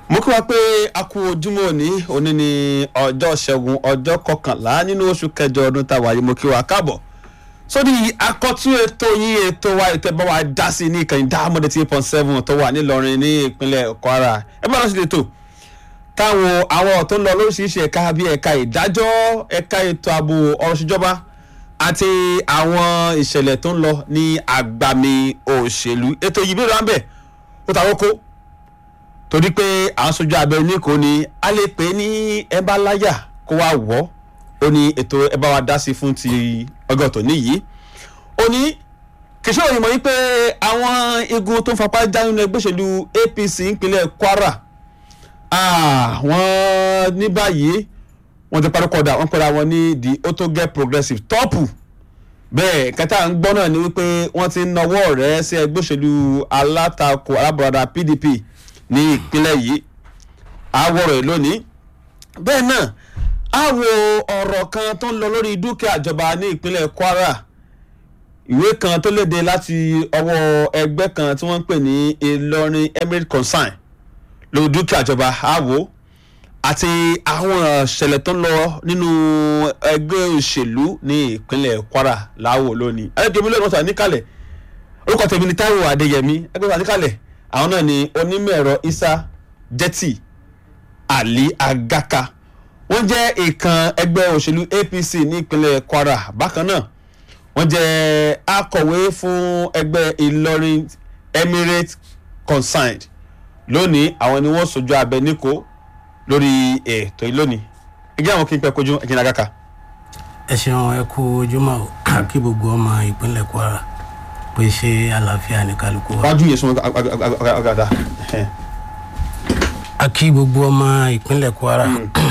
mo kí wa pé a kú ojúmọ́ òní òní ní ọjọ́ ṣẹ́gun ọjọ́ kọkànlá nínú oṣù kẹjọ ọdún tá a wáyé mo kí wa káàbọ̀ sórí akọ́tún ètò yín ètò wa ètò ẹ̀ bá wa dá sí ní ìkànnì dáhàmọ́dé tí point seven tó wà nílọrin ní ìpínlẹ̀ kwara ẹ bá lọ sí ètò táwọn àwọn tó ń lọ lóríṣiríṣi ẹ̀ka bíi ẹ̀ka ìdájọ́ ẹ̀ka ètò ààbò ọ̀rọ̀ ìṣèjọba àti àwọn ìṣẹ̀lẹ̀ tó ń lọ ní àgbàmì òṣèlú ètò yìí bí ó rà ń bẹ̀ ó ta kókó torí pé àwọn sojú abẹ oníkó ni a lè pè é ní ẹbá láyà kó wá wọ́ ó ní ètò ẹbá wa dá sí fún ti ọgọ́ tòní yìí ó ní kìsọ́ òyìnbó yìí pé àwọn igun tó ń fapá já nínú ẹgbẹ́ òṣèlú apc ìpínlẹ̀ kwara wọ́n ní báyìí wọ́n ti parí kọ́dà wọ́n pera wọn ní the autogel progressive tọ́pù bẹ́ẹ̀ kẹta ń gbọ́ náà ni wípé wọ́n ti ń nawọ́ rẹ̀ sí ẹgbẹ́ òṣèlú alátakò alábọ̀radà pdp ní ìpínlẹ̀ yìí àwọ̀rọ̀ ẹ̀ lónìí bẹ́ẹ̀ náà àwọ̀ ọ̀rọ̀ kan tó ń lọ lórí dúkìá ìjọba ní ìpínlẹ̀ kwara ìwé kan tó léde láti ọwọ́ ẹgbẹ́ kan tí wọ́n ń pè ní ìlọrin emirate concern lórí dúkìá ìjọba àwọ̀ àti àwọn ìṣẹ̀lẹ̀ tó ń lọ nínú ẹgbẹ́ òṣèlú ní ìpínlẹ̀ kwara láwọ̀ lónìí ẹ̀ẹ́dẹ̀gbẹ́ mílíọ̀nù ọ̀sán níkàlẹ̀ orúkọ tèmi ni taiwo adéyẹmí ẹgbẹ́ ọ̀sán níkàlẹ̀ àwọn náà ni onímọ̀ ẹ̀rọ isa jẹ́tì ali agaka wọ́n jẹ́ ìkan ẹgbẹ́ òṣèlú apc ní ìpínlẹ̀ kwara bákan náà wọ́n jẹ́ akọ̀wé fún ẹgbẹ́ ìlọrin emirate concerned lónìí àwọn ni wọ́n sojú abẹ níkò lórí ètò ìlónìí ẹgbẹ́ àwọn kí n pẹ́ kojú ẹ̀jìn agaka. ẹ ṣeun ẹ kú ojúmọ́ o kí gbogbo ọmọ ìpínlẹ̀ kwara pé ṣé àlàáfíà ní kálukú wa. wájú yẹn sún agada. a kí gbogbo ọmọ ìpínlẹ̀ kwara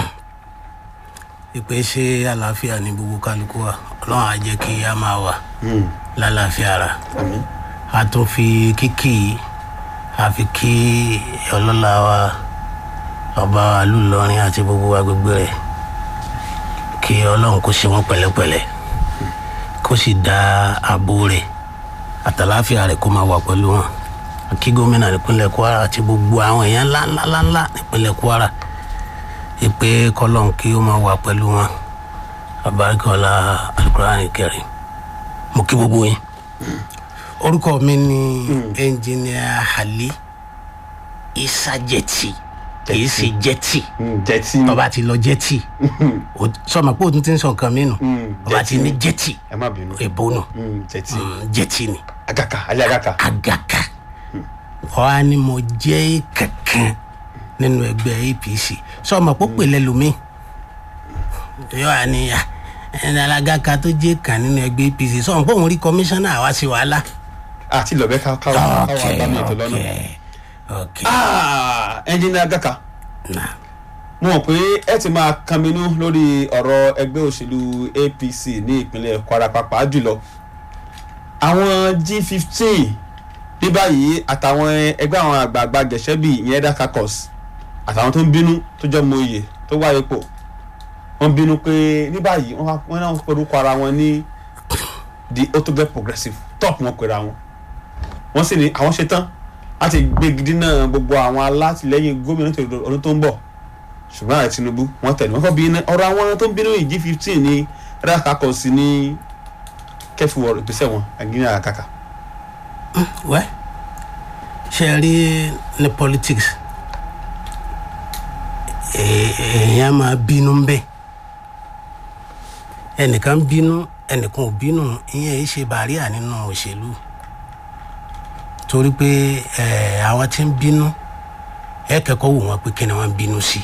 ìpè ṣé àlàáfíà ní gbogbo kálukú wa ọlọ́run á jẹ́ kí a máa wà lálàáfíà ara a tún fi kíkì a fi kí ọlọ́lá wa ọba alúlọrin àti gbogbo agbègbè rẹ̀ kí ọlọ́run kó ṣe wọ́n pẹ̀lẹ́pẹ̀lẹ́ kó sì dá ààbò rẹ̀ àtàláfíà rẹ̀ kó máa wà pẹ̀lú wọn kí gómìnà nípínlẹ̀ kwara àti gbogbo àwọn èèyàn ńláńláńlá nípínlẹ̀ kwara ìpè kọlọ́n kí ó máa wà pẹ̀lú wọn abarikọ́lá alukurani kẹrin mo kí gbogbo yín orúkọ mi ni ẹnjìnìà ali isajẹti kìí ṣe jẹti jẹ́tì tọba ti lọ jẹti sọma pé o tún ti ń sọ nǹkan mi nù ọba ti ní jẹti ẹ má bínú èbó nù jẹ́tì jẹti ni agaka alẹ́ agaka. agaka ọ̀hà ni mo jẹ́ kankan nínú ẹgbẹ́ apc sọma pé ó pè lẹ́lòmíì yóò wá ní ẹni alágaka tó jẹ́ kan nínú ẹgbẹ́ apc sọma pé òun rí kọmíṣánná àwa sí wàhálà. àti ìlọ̀bẹ káwọn káwọn àgbàmì ètò lọ́nà. ok ẹnjìnìá agaka na mo mọ̀ pé ẹ ti máa kanminú lórí ọ̀rọ̀ ẹgbẹ́ òṣèlú apc ní ìpínlẹ̀ kwara pàápàá jùlọ àwọn g fifteen ní báyìí àtàwọn ẹgbẹ́ àwọn àgbààgbà gẹ̀ṣẹ́bì ìyẹn ẹ̀dá kakọ́s àtàwọn tó ń bínú tó jẹ́ mọ oyè tó wáyé pò wọ́n bínú pé ní báyìí wọ́n wá- wọ́n náà ń porúkọ ara wọn ní the autogel progressive top wọn pera wọn wọ́n sì ní àwọn ṣetán láti gbégi náà gbogbo àwọn alátìlẹyìn gómìnà tó ọdún tó ń bọ̀ ṣùgbọ́n ààrẹ tinubu wọ́n tẹ̀lé wọ́n kọ́ bí iná ọ̀rọ̀ àwọn tó ń bínú yìí g fifteen ní ẹ̀dá kakọ́s ní kẹfù ọ̀rọ̀ ìgbésẹ̀ wọn àgbìyànjú àkàkà. wẹ́ ṣe ẹ rí ní politics ee- èèyàn máa bínú ń bẹ̀ ẹnìkan bínú ẹnìkan ò bínú ìyẹn yìí ṣe bàríà nínú òṣèlú torí pé ẹ, àwọn tí ń bínú ẹ kẹ́kọ̀ọ́ wò wọ́n pé kí ni wọ́n ń bínú sí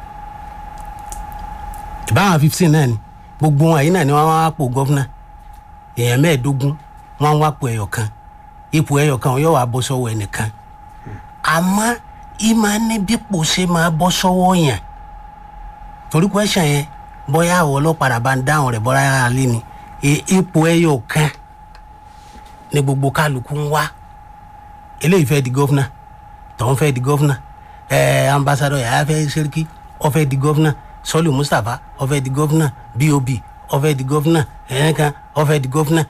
ìbáwọn fifteen náà ni gbogbo wọn yìí náà ni wọ́n wá pò gọ́fúnà èèyàn mẹ́ẹ̀ẹ́dógún wọ́n wá pò ẹyọ kan ipò ẹyọ kan yóò wá bọ́ sọ́wọ́ ẹnìkan àmọ́ ìmọ̀ níbípò ṣe máa bọ́ sọ́wọ́ yẹn torí kwẹ́sàn yẹn bóyá àwọn ọlọ́pàá bá ń dáhùn rẹ̀ bọ́lá yàrá lé ni E- ipò ẹyọ kan ni gbogbo kálukú ń wá eléyìí fẹ́ di gọ́fúnà tọ́hún fẹ́ di gọ́fúnà ẹ̀ẹ́ ambassadọ̀ yàrá fẹ́ sẹ́ríkì ó fẹ́ di gọ́fúnà sọ́lù mustapha ó fẹ́ di gọ́fúnà bob ó fẹ́ di gọ́fúnà ẹ̀ẹ́kan ó fẹ́ di gọ́fúnà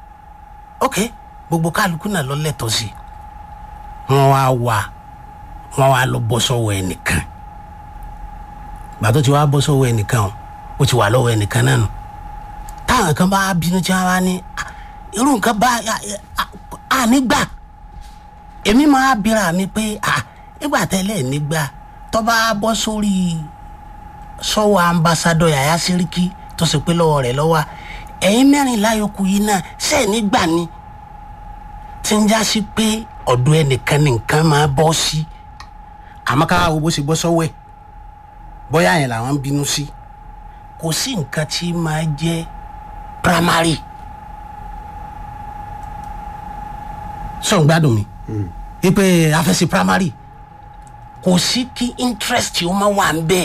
ok gbogbo kálukú náà lọ lẹ́tọ̀ọ́ sí i wọ́n wá wà wọ́n wá lọ bọ́ sọ́wọ́ ẹnìkan gbà tó ti wá bọ́ sọ́wọ́ ẹnìkan o ó ti wà lọ́wọ́ ẹnìkan náà nù táwọn kan bá bínú tí wọ́n bá ní "Ah, irú nǹkan bá a nígbà èmi máa bíra mi pé ah nígbà tẹ́lẹ̀ nígbà tó bá bọ́ sórí sọ́wọ́ ambassadọ yàyà sẹ́ríkì tó sì pé lọ́wọ́ rẹ̀ lọ́wọ́ ẹ̀yin mẹ́rin láyòókù yìí náà ṣe é nígbà ni tí ń já sí pé ọ̀dọ̀ ẹnìkan ní nǹkan máa bọ́ sí àmọ́ ká wo bó ṣe bọ́ sọ́wọ́ ẹ̀ bóyá yẹn làwọn ń bínú sí kò sí nǹkan tí máa jẹ́ primary sọ̀ ń gbádùn mi ipe afẹ́sí primary kò sí kí interest ó máa wà ń bẹ́ẹ̀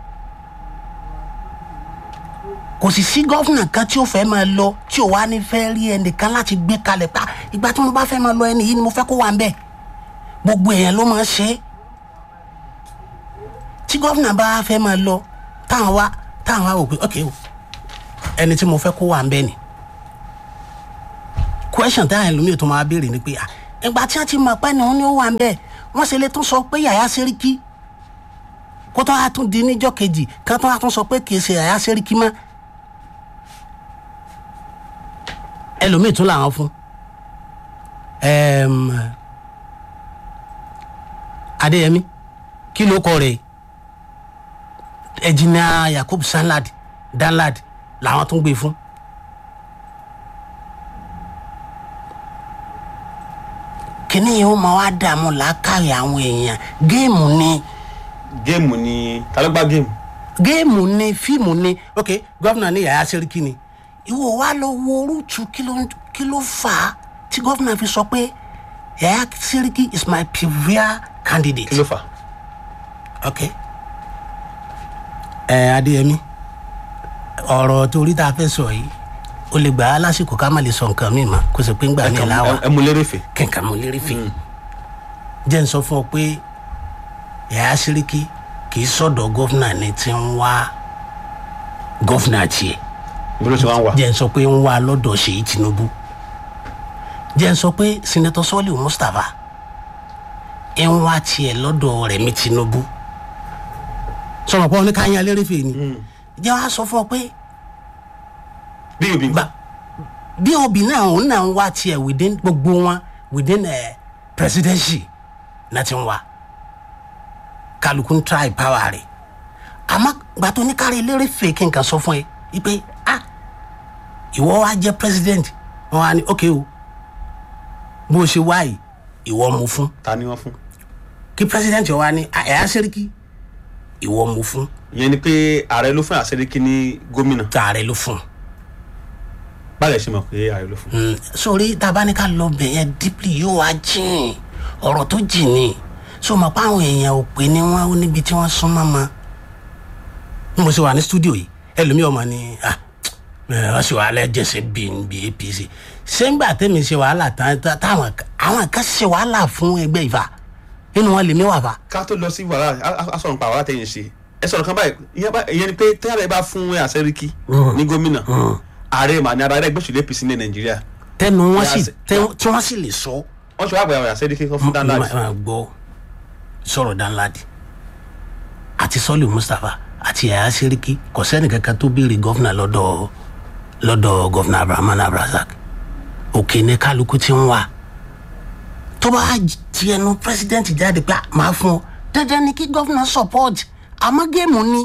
kò sì sí gọ́fìnà kan tí ó fẹ́ máa lọ tí ò wá ní fẹ́ rí ẹnìkan láti gbé kalẹ̀ pa ìgbà tí mo bá fẹ́ máa lọ ẹni yìí ni mo fẹ́ kó wà ń bẹ̀ gbogbo èèyàn ló máa ń ṣe é tí gọ́fìnà bá fẹ́ máa lọ táwọn wá táwọn wá wò pé ok o ẹni tí mo fẹ́ kó wà ń bẹ̀ ni question táwọn ẹlòmíì tó máa béèrè ni pé ah ìgbà tí wọ́n ti mọ̀ pé ni wọ́n ní ó wà ń bẹ̀ wọ́n ṣe lè tún sọ pé yàyà sẹ́ríkì kó tó wá tún di níjọ́ kejì kán tó wá tún sọ pé kì í ṣe yàyà sẹ́ríkì mọ́ ẹlòmíì tún làwọn fún Ẹm, adéyẹmí kí ló kọ rẹ̀ ẹjìnà yakub sanlad danlad làwọn tún gbé fún kíní yìí ó máa wá dààmú làákàyè àwọn èèyàn géèmù ni géèmù ni ta ló gbá géèmù. géèmù ni fíìmù ni ok gọ́fìnà ní yàrá sẹ́ríkì ni ìwọ wa lọ wo orútu kí ló kí ló fà á tí gọ́fìnà fi sọ pé yàrá sẹ́ríkì is my preferred candidate. kí ló fà. ok ẹ adéyẹmí ọ̀rọ̀ torí tá a fẹ́ sọ yìí o lè gbà á lásìkò ká má lè sọ nǹkan mi mọ́ kó sì pé ń gbà mí láwà ẹ mú lérè fè. kí nǹkan mo lérí fi jẹ́ ń sọ fún ọ pé yàrá sẹ́ríkì kì í sọ̀dọ̀ gọ́fìnà ni tí ń wá gọ́fìnà tiẹ̀ bí ló ti wá ń wà. jẹ́ ń sọ pé ń wá lọ́dọ̀ ṣèyí tinubu jẹ́ ń sọ pé sinetọ sọ́ọ̀lì mustapha ń wá tiẹ̀ lọ́dọ̀ rẹ̀mí tinubu sọ̀rọ̀ pé ní káyán lérèfé ni jẹ́ wàá sọ fún ọ pé bí òbí ń bá bí obì náà òun náà ń wá tiẹ̀ within gbogbo wọn within uh, presidency náà ti ń wá kálukú ń try power rẹ̀ àmọ́ gbàtọ́ ní kárí lérèfé kí n kàn sọ fún ẹ ipe ah ìwọ wa jẹ president wọn wá ní ok o bó o ṣe wá yìí ìwọ mu fún ta ni wọ́n fún. kí president yọ wá ní "Ah, ẹ̀yà sẹ́ríkì ìwọ mu fún ìyẹn ni pé ààrẹ ló fún àṣẹríkì ní gómìnà tààrẹ ló fún báyìí ṣe mọ̀ pé ààrẹ ló fún. un sórí tabaníkà lọ bẹ̀ yẹn deeply yóò wá jìn ọ̀rọ̀ tó jìn ní so mọ̀ pé àwọn èèyàn ò pé ní wọn ó níbi tí wọ́n sún mọ́ mọ́ bí mo ṣe wà ní studio yìí ẹlòmíì ọmọ ni ah ẹ, wọ́n ṣe wàhálà jẹ̀sẹ̀ bí bí apc ṣé ń gbà tẹ́mi ṣe wàhálà tán tá- táwọn àwọn kan ṣe wàhálà fún ẹgbẹ́ ìfà nínú wọn lèmi wà fà ká tó lọ sí wàhálà a- a- a sọ̀rọ̀ nípa wàhálà tẹ̀yìn ṣe ẹ sọ̀rọ̀ kan báyìí ìyẹn bá- ìyẹn ni pé tẹ́lẹ̀ bá fún àṣẹríkì ní gómìnà ààrẹ mà ní ara ẹgbẹ́ òṣèlú apc ní nàìjíríà tẹnu wọn Yà sì sí- tẹ- tí wọn sì lè sọ wọ́n ṣe wá àgbà àṣẹríkì kan fún danladi máa máa gbọ́ sọ̀rọ̀ danladi àti sọ́ọ̀lì mustapha àti yàyà sẹ́ríkì kò sẹ́ni kankan tó béèrè gọ́fìnà lọ́dọ̀ lọ́dọ̀ gọ́fìnà abrahaman abrazak òkè ní kálukú ti ń wá tó bá ti ẹnu president jáde pé "Ah, máa fún ọ dandan ni kí gọ́fìnà support àmọ́ géèmù ni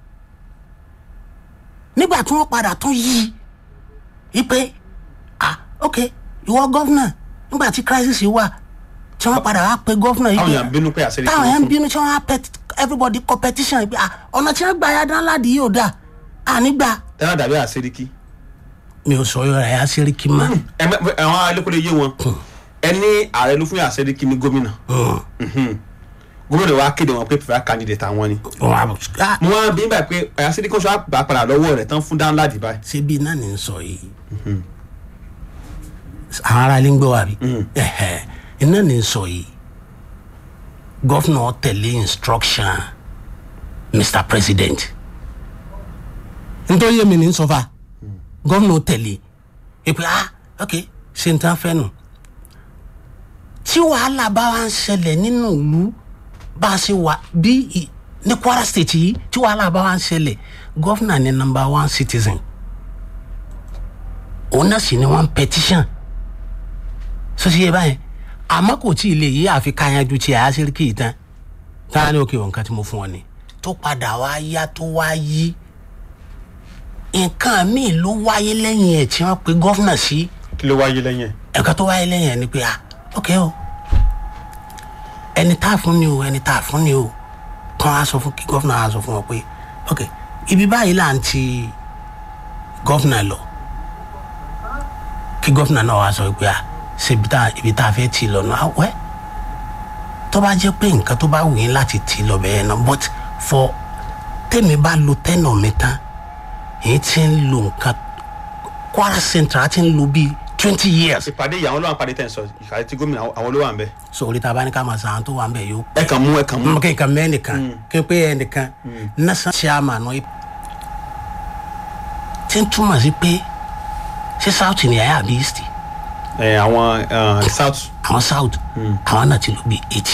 nígbà tí wọ́n padà tún yí i pé ah ok ìwọ gọ́fìnà nígbà tí crisis yìí wà tí wọ́n padà wá pe gọ́fìnà yìí táwọn pé èèyàn bínú pé àṣẹríkì táwọn ló yẹn ń fún bínú tí wọ́n á pet everybody competition yìí pé ah ọ̀nà tí wọ́n gbà ya dán ládi yìí ò dáa ànígbà tẹ́lẹ̀ dàbí àṣẹríkì mi ò sọ yọrọ ẹ̀yà sẹ́ríkì mọ́ àwọn alẹ́kọ̀ọ́ yé wọn ẹni ààrẹ ló fún àṣẹríkì ní gómìnà Mhm. gómìnà wa kéde wọn pé preferred candidate àwọn ni wọn á bọ̀ ah mo wá bí báyìí pé àṣẹríkì kan ṣe wá gbà padà lọ́wọ́ rẹ̀ tán fún danladi báyìí ṣé bí iná ní sọ yìí àwọn ará ilé ń gbọ́ wa bí Ẹ̀hẹ̀, iná ní sọ yìí gọ́fìnà tẹ̀lé instruction mr president nítorí èmi ní sọ fa gọ́fìnà tẹ̀lé èpè ah ok ṣe n tán fẹ́ nù tí wàhálà bá wá ń ṣẹlẹ̀ nínú ìlú bá a ṣe wà bí i- ní kwara state yìí tí wàhálà bá wà ń ṣẹlẹ̀ gọ́fìnà ni number one citizen òun náà sì ni wọ́n petition sọ́sì yẹ báyẹn àmọ́ kò tí ì lè yí àfi káyanjú tí àyà sẹ́ríkì yìí tán táwọn ní òkè nǹkan tí mo fún ọ ni tó padà wá yá tó wá yí nǹkan míì ló wáyé lẹ́yìn ẹ̀ tí wọ́n pe gọ́fìnà sí kí ló wáyé lẹ́yìn ẹ̀. ẹ̀ka tó wáyé lẹ́yìn ẹ̀ ni pé ah ok o ẹni tá a fún ni o ẹni tá a fún ni o kàn á sọ fún kí gọ́fìnà á sọ fún ọ pé ok ibi báyìí là ń ti gọ́fìnà lọ kí gọ́fìnà náà wá sọ pé ah ṣe ibi tá ibi tá a fẹ́ tì lọ náà wẹ́ tó bá jẹ́ pé nǹkan tó bá wù yín láti tì lọ bẹ́ẹ̀ náà but for tèmi bá lo tẹ́nà mi tán èyí tí ń lo nǹkan kwara central ti ń lo bíi twenty years ìpàdé ìyàwó ló wà ń pàdé tẹ̀ ń sọ ìkàlẹ̀ tí gómìnà àwọn ló wà ń bẹ. so orí ta bá ní ká máa sàn án tó wà ń bẹ̀ yóò ẹ kàn mú ẹ kàn mú. mọ kí n ka mẹ́ nìkan kí n pé ẹnìkan nasan chairman náà tí ń túmọ̀ sí pé ṣé south ni àyà àbí east ẹ àwọn eh, south àwọn south àwọn náà ti lò bí eighty